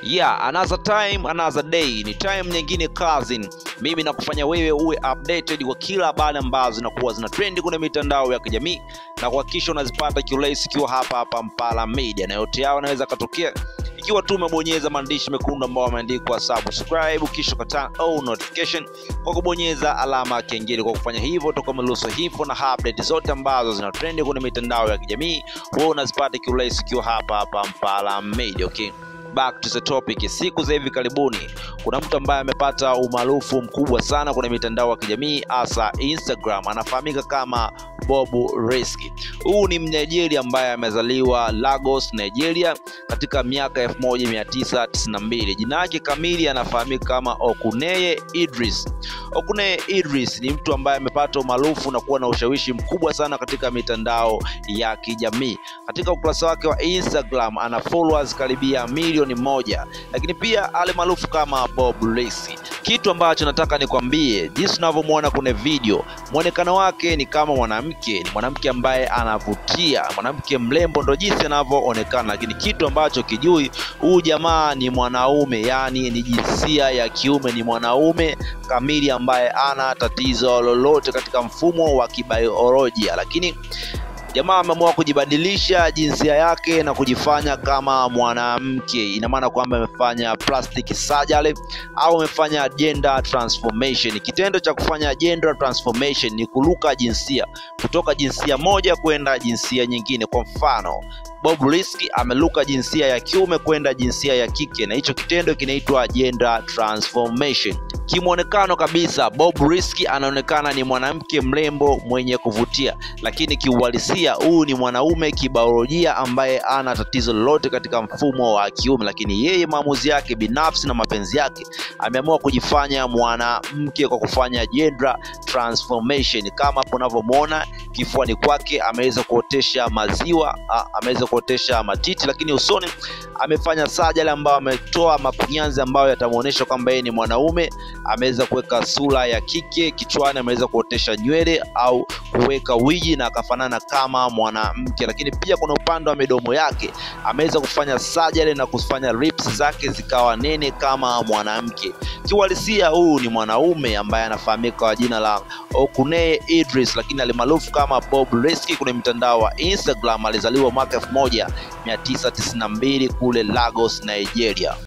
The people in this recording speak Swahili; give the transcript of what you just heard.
Yeah, another time, another day. Ni time nyingine cousin. Mimi nakufanya wewe uwe updated kwa kila habari ambazo zinakuwa zina trend kwenye mitandao ya kijamii na kuhakikisha unazipata kiurahisi ikiwa hapa hapa Mpala Media, na yote yao yanaweza katokea ikiwa tu umebonyeza maandishi mekundu ambayo yameandikwa subscribe, kisha ukata all notification kwa kubonyeza alama ya kengele. Kwa kufanya hivyo, utakuwa umeruhusu hivyo na update zote ambazo zina trend kwenye mitandao ya kijamii wewe unazipata kiurahisi ikiwa hapa hapa Mpala Media. Okay back to the topic. Siku za hivi karibuni kuna mtu ambaye amepata umaarufu mkubwa sana kwenye mitandao ya kijamii hasa Instagram, anafahamika kama Bob Risky. Huu ni Mnigeria ambaye amezaliwa Lagos, Nigeria katika miaka 1992. Jina lake kamili anafahamika kama Okuneye Idris. Okuneye Idris ni mtu ambaye amepata umaarufu na kuwa na ushawishi mkubwa sana katika mitandao ya kijamii. Katika ukurasa wake wa Instagram ana followers karibia milioni moja, lakini pia ale maarufu kama Bob Risky. Kitu ambacho nataka nikwambie, jinsi unavyomwona kwenye video, mwonekano wake ni kama mwanamke, ni mwanamke ambaye anavutia, mwanamke mrembo, ndo jinsi anavyoonekana, lakini kitu ambacho kijui, huyu jamaa ni mwanaume, yani ni jinsia ya kiume, ni mwanaume kamili ambaye ana tatizo lolote katika mfumo wa kibiolojia, lakini jamaa ameamua kujibadilisha jinsia yake na kujifanya kama mwanamke. Ina maana kwamba amefanya plastic surgery au amefanya gender transformation. Kitendo cha kufanya gender transformation ni kuruka jinsia kutoka jinsia moja kwenda jinsia nyingine. Kwa mfano, Bob Risky ameluka jinsia ya kiume kwenda jinsia ya kike, na hicho kitendo kinaitwa gender transformation. Kimwonekano kabisa, Bob Risky anaonekana ni mwanamke mrembo mwenye kuvutia, lakini kiuhalisia huyu ni mwanaume kibiolojia ambaye ana tatizo lolote katika mfumo wa kiume, lakini yeye maamuzi yake binafsi na mapenzi yake ameamua kujifanya mwanamke kwa kufanya gender transformation. Kama hapo unavyomwona kifuani kwake ameweza kuotesha maziwa, ameweza kuotesha matiti, lakini usoni amefanya sajali ambayo ametoa makunyanzi ambayo yatamuonyesha kwamba yeye ni mwanaume. Ameweza kuweka sura ya kike, kichwani ameweza kuotesha nywele au kuweka wigi na akafanana kama mwanamke, lakini pia kuna upande wa midomo yake ameweza kufanya sajali na kufanya lips zake zikawa nene kama mwanamke. Kiuhalisia huyu ni mwanaume ambaye anafahamika kwa jina la Okuneye Idris, lakini alimaarufu kama Bob Risky kwenye mtandao wa Instagram. Alizaliwa mwaka 1992 kule Lagos, Nigeria.